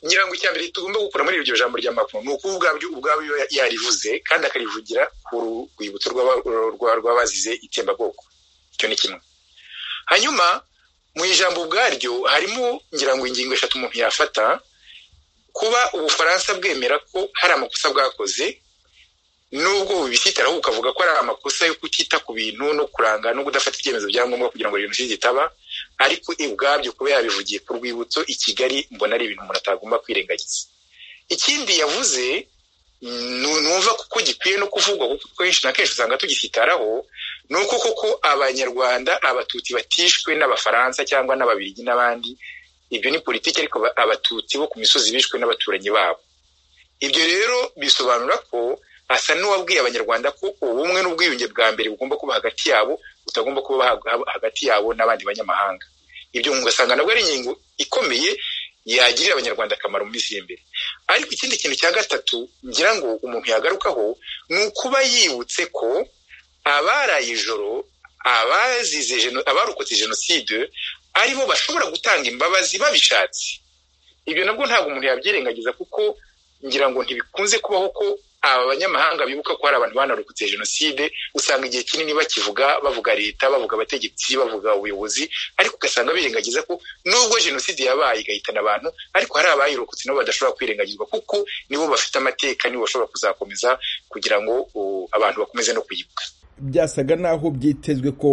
ngira ngo icya mbere tugomba gukura muri iryo jambo rya makuru ni uko ubwabyo ubwabyo yarivuze kandi akarivugira ku rwibutso rw'abazize itsembabwoko icyo ni kimwe hanyuma mu ijambo ubwaryo harimo ngira ngo ingingo eshatu umuntu yafata kuba ubufaransa bwemera ko hari amakosa bwakoze nubwo bubisitaraho bukavuga ko ari amakosa yo kutita ku bintu no kuranga no kudafata ibyemezo bya ngombwa kugira ngo jenoside itaba ariko ubwabyo kuba yabivugiye ku rwibutso i kigali mbona ari ibintu umuntu atagomba kwirengagiza ikindi yavuze numva kuko gikwiye no kuvugwa kuko kenshi na kenshi usanga tugisitaraho ni uko koko abanyarwanda abatutsi batishwe n'abafaransa cyangwa n'ababirigi n'abandi ibyo ni politiki ariko abatutsi bo ku misozi bishwe n'abaturanyi babo ibyo rero bisobanura ko asa n'uwabwiye abanyarwanda ko ubumwe n'ubwiyunge bwa mbere bugomba kuba hagati yabo butagomba kuba hagati yabo n'abandi banyamahanga ibyo ugasanga nabwo ari ingingo ikomeye yagirira abanyarwanda akamaro mu minsi y'imbere ariko ikindi kintu cya gatatu ngira ngo umuntu yagarukaho ni ukuba yibutse ko abaraye ijoro abazize abarokotse jenoside aribo bashobora gutanga imbabazi babishatse ibyo nabwo ntabwo umuntu yabyirengagiza kuko ngira ngo ntibikunze kubaho ko aba banyamahanga bibuka ko hari abantu banarokotse jenoside usanga igihe kinini bakivuga bavuga leta bavuga abategetsi bavuga ubuyobozi ariko ugasanga birengagiza ko nubwo jenoside yabaye igahitana abantu ariko hari abayirokotse nabo badashobora kwirengagizwa kuko nibo bafite amateka nibo bashobora kuzakomeza kugira ngo abantu bakomeze no kuyibuka byasaga naho byitezwe ko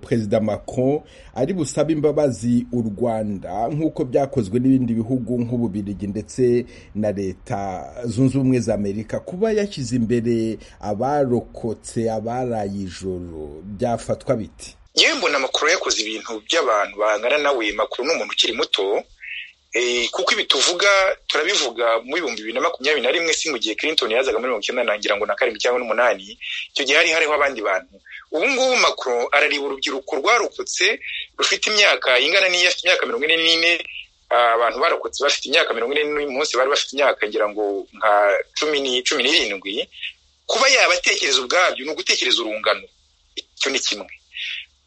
perezida macron ari busabe imbabazi u rwanda nk'uko byakozwe n'ibindi bihugu nk'ububirigi ndetse na leta zunze ubumwe za amerika kuba yashyize imbere abarokotse abaraye ijoro byafatwa biti yewe mbona makuru yakoze ibintu by'abantu bangana nawe makuru ni umuntu ukiri muto kuko ibi tuvuga turabivuga mu bihumbi bibiri na makumyabiri na rimwe si mu gihe Clinton yazaga muri mirongo icyenda nangira ngo na karindwi cyangwa n'umunani icyo gihe hari hariho abandi bantu ubu ngubu Macron arareba urubyiruko rwarokotse rufite imyaka ingana n'iyo afite imyaka mirongo ine n'ine abantu barokotse bafite imyaka mirongo ine n'uyu munsi bari bafite imyaka ngira ngo nka cumi n'irindwi kuba yabatekereza ubwabyo ni ugutekereza urungano icyo ni kimwe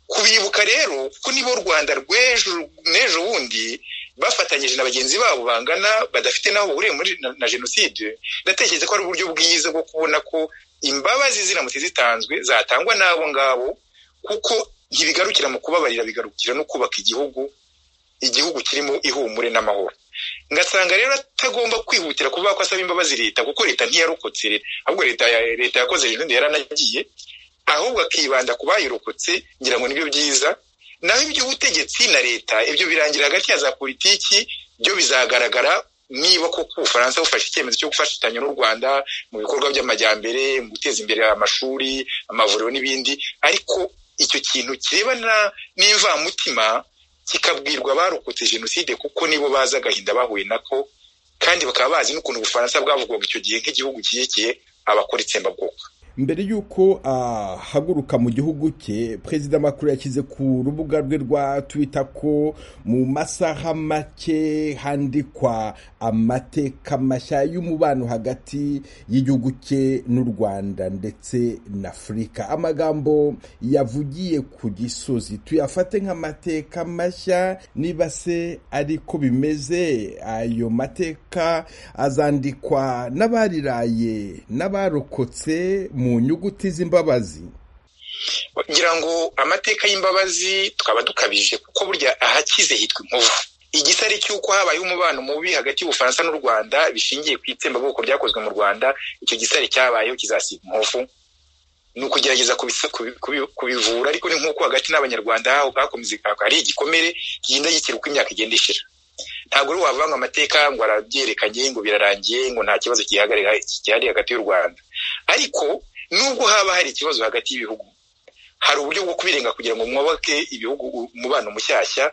kubibuka rero ko nibo u rwanda rw'ejo n'ejo bundi bafatanyije na bagenzi babo bangana badafite n'aho bahuriye na jenoside ndatekereza ko ari uburyo bwiza bwo kubona ko imbabazi ziramutse zitanzwe zatangwa n'abo ngabo kuko ntibigarukira mu kubabarira bigarukira no kubaka igihugu igihugu kirimo ihumure n'amahoro ngasanga rero atagomba kwihutira kuvuga ko asaba imbabazi leta kuko leta ntiyarokotse ahubwo leta leta yakoze jenoside yaranagiye ahubwo akibanda ku bayirokotse ngira ngo nibyo byiza naho iby'ubutegetsi na leta ibyo birangira hagati ya za politiki byo bizagaragara niba koko ubufaransa bufashe icyemezo cyo gufatanya n'u rwanda mu bikorwa by'amajyambere mu guteza imbere amashuri amavuriro n'ibindi ariko icyo kintu kirebana n'ivamutima kikabwirwa abarokotse jenoside kuko nibo bazi agahinda bahuye nako kandi bakaba bazi n'ukuntu ubufaransa bwavugwaga icyo gihe nk'igihugu kiyekeye abakora itsembabwoko mbere y'uko ahaguruka mu gihugu cye perezida makuru yashyize ku rubuga rwe rwa twita ko mu masaha make handikwa amateka mashya y'umubano hagati y'igihugu cye n'u rwanda ndetse na afurika amagambo yavugiye ku gisozi tuyafate nk'amateka mashya niba se ariko bimeze ayo mateka azandikwa n'abariraye n'abarokotse mu nyuguti z'imbabazi ngira ngo amateka y'imbabazi tukaba dukabije kuko burya ahakize hitwa inkovu igisare cy'uko habaye umubano mubi hagati y'ubufaransa n'u rwanda bishingiye ku itsembabwoko ryakozwe mu rwanda icyo gisare cyabayeho kizasiga inkovu ni ukugerageza kubivura ariko ni nk'uko hagati n'abanyarwanda hakomeze hari igikomere kigenda gikira uko imyaka igenda ishira ntabwo rero wavanga amateka ngo arabyerekanye ngo birarangiye ngo nta kibazo gihari hagati y'u rwanda ariko nubwo haba hari ikibazo hagati y'ibihugu hari uburyo bwo kubirenga kugira ngo mwubake ibihugu umubano mushyashya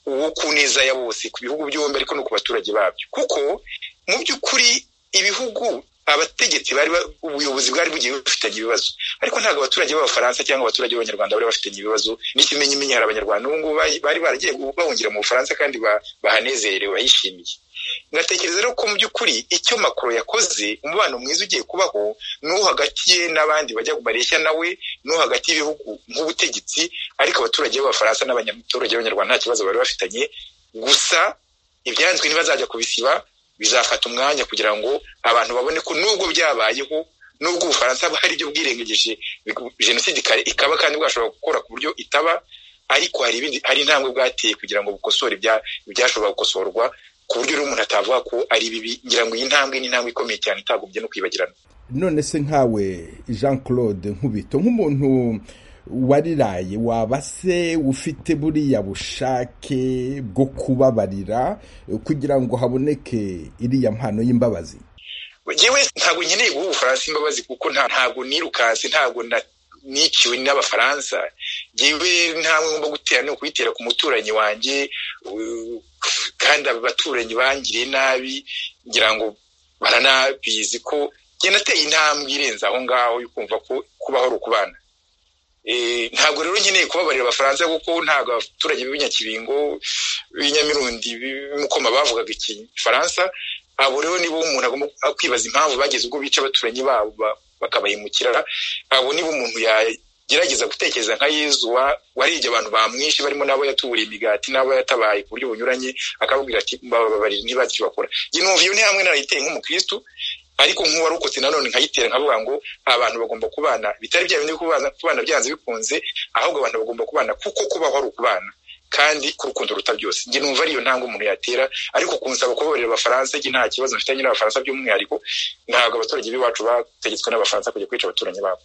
uwo ku neza ya bose ku bihugu byombi ariko no ku baturage babyo kuko mu by'ukuri ibihugu abategetsi bari ubuyobozi bwari bugiye bufitanye ibibazo ariko ntabwo abaturage b'abafaransa cyangwa abaturage b'abanyarwanda bari bafitanye ibibazo n'ikimenyimenyi hari abanyarwanda ubu ngubu bari baragiye bahungira mu bufaransa kandi bahanezerewe bayishimiye ngatekereza rero ko mu by'ukuri icyo makoro yakoze umubano mwiza ugiye kubaho n'uwo hagati ye n'abandi bajya bareshya nawe n'uwo hagati y'ibihugu nk'ubutegetsi ariko abaturage b'abafaransa n'abaturage b'abanyarwanda nta kibazo bari bafitanye gusa ibyanzwe ntibazajya kubisiba bizafata umwanya kugira ngo abantu babone ko nubwo byabayeho nubwo ubufaransa hari ibyo bwirengejeje jenoside ikaba kandi bwashobora gukora ku buryo itaba ariko hari ibindi hari intambwe bwateye kugira ngo bukosore ibyashobora gukosorwa ku buryo umuntu atavuga ko ari bibi ngira ngo iyi ntambwe ni intambwe ikomeye cyane itagubye no kwibagirana none se nkawe jean claude nkubito nk'umuntu wariraye waba se ufite buriya bushake bwo kubabarira kugira ngo haboneke iriya mpano y'imbabazi ngewe ntabwo nkeneye guha ubufaransa imbabazi kuko ntabwo nirukanse ntabwo niciwe n'abafaransa ngewe ntabwo ngomba gutera ni ukuyitera ku muturanyi wanjye kandi abaturanyi bangiriye nabi ngira ngo baranabizi ko ngenda ateye intambwe irenze aho ngaho yo kumva ko kubaho ari ukubana ntabwo rero nkeneye kubabarira abafaransa kuko ntabwo abaturage b'ibinyakibingo b'inyamirundi b'imukoma bavugaga igifaransa abo rero nibo umuntu agomba kwibaza impamvu bageze ubwo bica abaturanyi babo bakabahemukira abo nibo umuntu yagerageza gutekereza nka yezu warebye abantu bamwishe barimo n'abo yatuburiye imigati n'abo yatabaye ku buryo bunyuranye akababwira ati mbababarira ntibazi bakora iyi numva iyo ntihamwe narayiteye nk'umukirisitu ariko nk'uwarokotse nanone nkayitera nkavuga ngo abantu bagomba kubana bitari bya bindi kubana byanze bikunze ahubwo abantu bagomba kubana kuko kubaho ari ukubana kandi ku rukundo ruta byose njye numva ariyo ntanga umuntu yatera ariko kunsaba kubabarira abafaransa njye nta kibazo mfitanye n'abafaransa by'umwihariko ntabwo abaturage b'iwacu bategetswe n'abafaransa kujya kwica abaturanyi babo